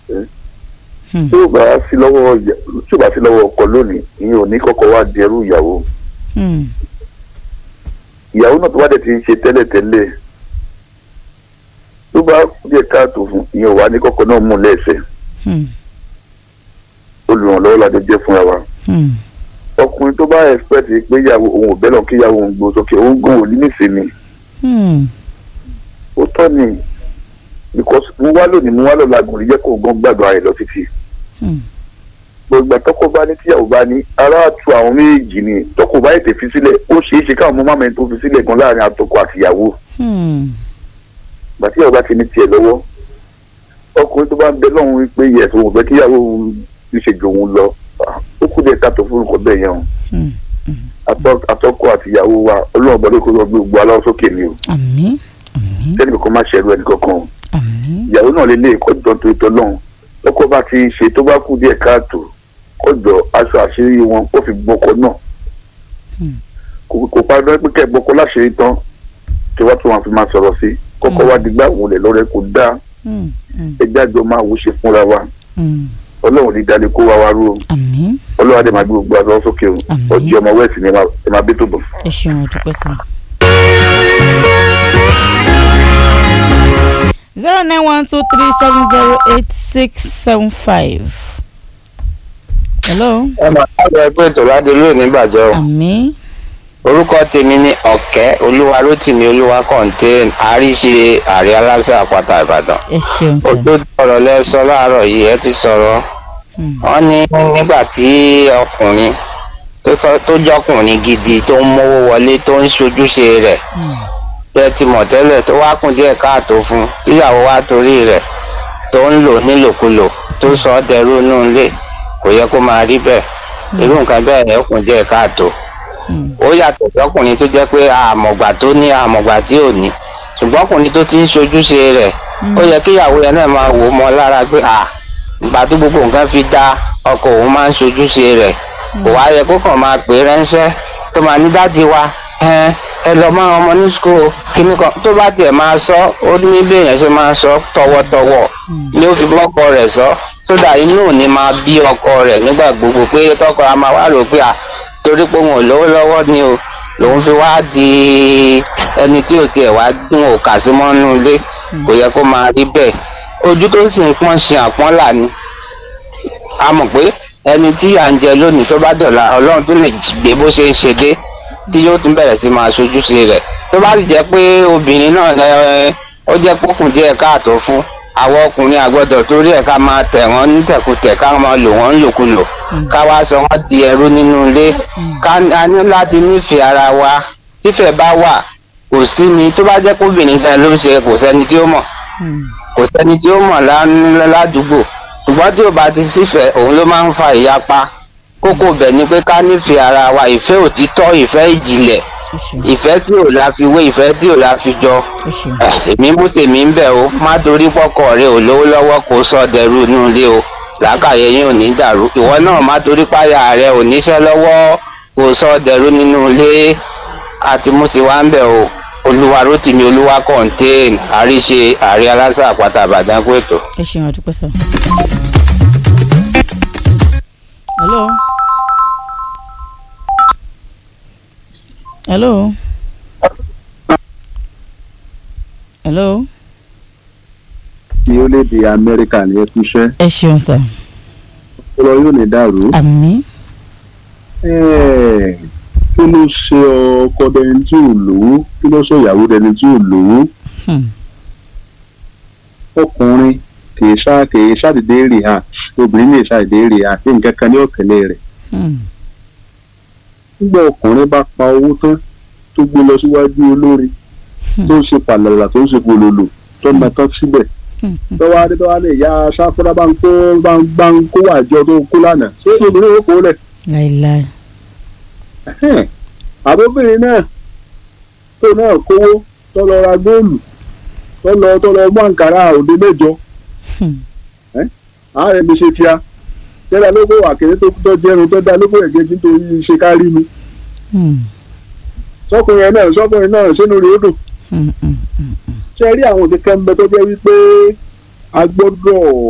Hmm. tí ò bá sí lọ́wọ́ ìyá- tí ò bá sí lọ́wọ́ ọkọ lónìí ìyẹn ò ní kọ́kọ́ wá di ẹrú ìyàwó Hmm. ìyàwó náà tó wá dẹ̀ ti ń ṣe tẹ́lẹ̀tẹ́lẹ̀ tó bá díẹ̀ káàtó fún ìyẹn ò wá ní kọ́kọ́ náà mú lẹ́sẹ̀ Hmm. olùrànlọ́wọ́ la jọ jẹ́ fúnra wa Hmm. ọkùnrin tó bá expect pé ìyàwó òun ò bẹ́lọ̀ kí ìyàwó òun gbó sókè òun gan ò ní nísìnyí Hmm. ó tọ́ ni because mo wá lónìí mo wá lọ́la gùn rí jẹ́ kó gan gbàgbọ́ ara ẹ̀ lọ títí Hmm. gbogbo àtọ́kọ bá ní tíyàwó bá ní ara tu àwọn méjì ni tọkọ bá ètè fi sílẹ̀ ó ṣeé ṣe káwọn ọmọ máma ẹni tó fi sílẹ̀ gan láàrin àtọkọ àtìyàwó Hmm. gbà tíyàwó bá ti ní tiẹ̀ lọ́wọ́ ọkùnrin tó bá ń bẹ lọ́hùn wípé yẹ̀ tó wọ́n fẹ́ kíyàwó òun ti ṣe jò òun lọ ah, ó kú díẹ̀ káàtó fún nǹkan bẹ́ẹ̀ yẹn o Hmm. Àtọ- àtọkọ àtìyàwó wa ọlọ́run bọ́dọ̀ kó lọ gbé gbogbo aláwọ̀ sókè ni o àmín àmín sẹ́ni kò má ṣẹ̀rù ẹnì kankan o àmín ìyàwó náà lè lé ìkọ́jọ́ tó tọ́ lọ́hùn ọkọ bá ti ṣe tó bá kú díẹ̀ káàtó kọjọ aṣọ àṣírí wọn ó fi gbọkọ náà Hmm. kò kò parí lọ́wọ́ pé kẹ́ ẹ̀ gbọkọ láṣìírí tán tí wọ́n tún wọn fi máa sọ̀rọ̀ sí kọ́kọ́ wá digbá òun lẹ̀ lọ́rẹ́ kò dáa Hmm. Hmm. ẹjẹ́ àjọ máa wò ṣe fúnra wa Hmm. ọlọ́run ní dalẹ̀ kó wá wa rú o àmín ọlọ́run adé máa gbé gbogbo àlọ́ sókè o Àmín. ọjọ́ ọmọ wẹ́ẹ̀sì ni ẹ máa- ẹ máa bí tó bọ̀. ẹ ṣeun àdúpẹ́ sá. zero nine one two three seven zero eight six seven five. hello. ẹ máa káàbọ̀ ẹgbẹ́ ètò ládùúgbò nígbàjọ́ o. àmín orúkọ tèmi ní ọ̀kẹ́ olúwarótìmí olúwa kọ́ńtẹ́ẹ̀n àríṣe àrí aláṣẹ àpáta ìbàdàn. ẹ ṣeun sá. òdodo ọ̀rọ̀ lẹ sọ láàárọ̀ yìí ẹ ti sọ̀rọ̀ Hmm. wọ́n ní nígbà tí ọkùnrin tó tọ́- tó jọkùnrin gidi tó ń mówó wọlé tó ń ṣojúṣe rẹ̀ Hmm. bẹ́ẹ̀ ti mọ̀ tẹ́lẹ̀ tó wá kùn díẹ̀ káàtó fún tíyàwó wá torí rẹ̀ tó ń lò nílòkulò tó sọ ọ́ dẹrú inú ilé kò yẹ kó máa rí bẹ́ẹ̀ irú nǹkan bẹ́ẹ̀ yẹ kùn díẹ̀ káàtó Hmm. ó yàtọ̀ sọ́kùnrin tó jẹ́ pé àmọ̀gbà tó ní àmọ̀gbà tí ò ní ṣùgbọ́n ọkùnrin tó ti ń ṣojúṣe rẹ̀ ó yẹ kíyàwó yẹn náà máa wò ó mọ́ lára pé à ìgbà tó gbogbo nǹkan fi dá ọkọ òun máa ń ṣojúṣe rẹ̀ kò wá yẹ kó kàn máa pè é ránṣẹ́ tó máa ní dáàdi wa ẹ ẹ lọ máa ọmọ ní school kíní kan tó bá tiẹ̀ máa sọ ó ní bí èèyàn ṣe máa sọ tọwọ́tọwọ́ ni ó fi bọ́kọ rẹ̀ sọ sódà inú ò ní máa bí ọkọ rẹ̀ nígbà gbogbo pé tọkọ a máa wá rò pé à torí pé òun ò lówó lọ́wọ́ ni o lòun fi wá di ẹni tí ò tiẹ̀ wá dún òkà sí mọ́nú ilé kò yẹ kó máa rí bẹ́ẹ̀ ojú tó sì ń pọ́n ṣe àpọ́nlà ni a mọ̀ pé ẹni tí à ń jẹ lónìí tó bá dọ̀la ọlọ́run tó lè gbé bó ṣe ń ṣe dé tí yóò tún bẹ̀rẹ̀ sí máa ṣojúṣe rẹ̀ tó bá sì jẹ́ pé obìnrin náà ẹ, ó jẹ́ pókùn díẹ̀ káàtó fún àwọn ọkùnrin àgbọ̀dọ̀ torí ẹ̀ ká máa tẹ̀ wọ́n nítẹ̀kùtẹ̀ ká máa lò wọ́n ńlòkulò ká wá sọ wọ́n di ẹrú nínú ilé ká a ní láti nífẹ̀ẹ́ ara wa tífẹ̀ bá wà kò sí ni tó bá jẹ́ kóbìnrin kan ló ń ṣe kò sẹ́ni tí ó mọ̀ Hmm. kò sẹ́ni tí ó mọ̀ lá- ládùúgbò ṣùgbọ́n tí ò bá ti sífẹ̀ẹ́ òun ló máa ń fa ìyapa kókó bẹ̀ ni pé ká nífẹ̀ẹ́ ara wa ìfẹ́ òtítọ́ ìfẹ́ ìjìnlẹ̀ ẹ ṣeun ìfẹ́ tí ò la fi wé ìfẹ́ tí ò la fi jọ ẹ ṣeun Eh, èmi mú tèmi ń bẹ̀ o má torí pọ́kọ rẹ ò lówó lọ́wọ́ kó sọ dẹrú inú ilé o làákàyè yín ò ní dàrú ìwọ náà má torí páyà rẹ ò níṣẹ́ lọ́wọ́ kó sọ dẹrú nínú ilé àti mú ti wá ń bẹ̀ o olúwa rótìmí olúwa kọ́ńtéèn àríṣe àrí aláṣà àpáta àbàdàn kó ètò. ẹ ṣeun àdúpẹ́ sá. hello. hello. hello. tí ó lè di amẹ́ríkà ní ẹkúṣẹ́ ẹ ṣeun sá. ọlọ́ yóò ní dàrú. àmín. Ẹ́ẹ̀, kí ló ṣe ọkọ dẹni tí ò lówó kí ló sọ ìyàwó dẹni tí ò lówó Hmm. ọkùnrin kìí ṣá kìí ṣàdédé rè hàn obìnrin lè ṣàdédé rè hàn kí nǹkan kan ní ọ̀kẹ́lẹ̀ rẹ̀ Hmm. nígbà ọkùnrin bá pa owó tán tó gbé lọ síwájú olórí tó ń ṣe pàlàlà tó ń ṣe pololo tó ń tán síbẹ̀ Hmm. tọ́wọ́ adé tọ́wọ́ adé ìyá sáfúrá bá ń kó bá ń bá ń kó àjọ tó kó lánàá ṣé obìnrin yóò kó lẹ̀ láìláì. Ẹhẹ́n. àbóbìnrin náà tó náà kówó tó lọ ra góòlù tó lọ tó lọ mú àǹkárá òde mẹ́jọ Hmm. ààrẹ mi ṣe tíá tẹ́lá lóko àkèrè tó tó jẹun tó dá lóko ẹ̀jẹ̀ nítorí ṣe kárí mi Hmm. sọkùnrin náà sọkùnrin náà sínú rèé dùn Hmm. Hmm. ṣe rí àwọn kẹ̀kẹ́ ń bẹ tó jẹ́ wípé a gbọ́dọ̀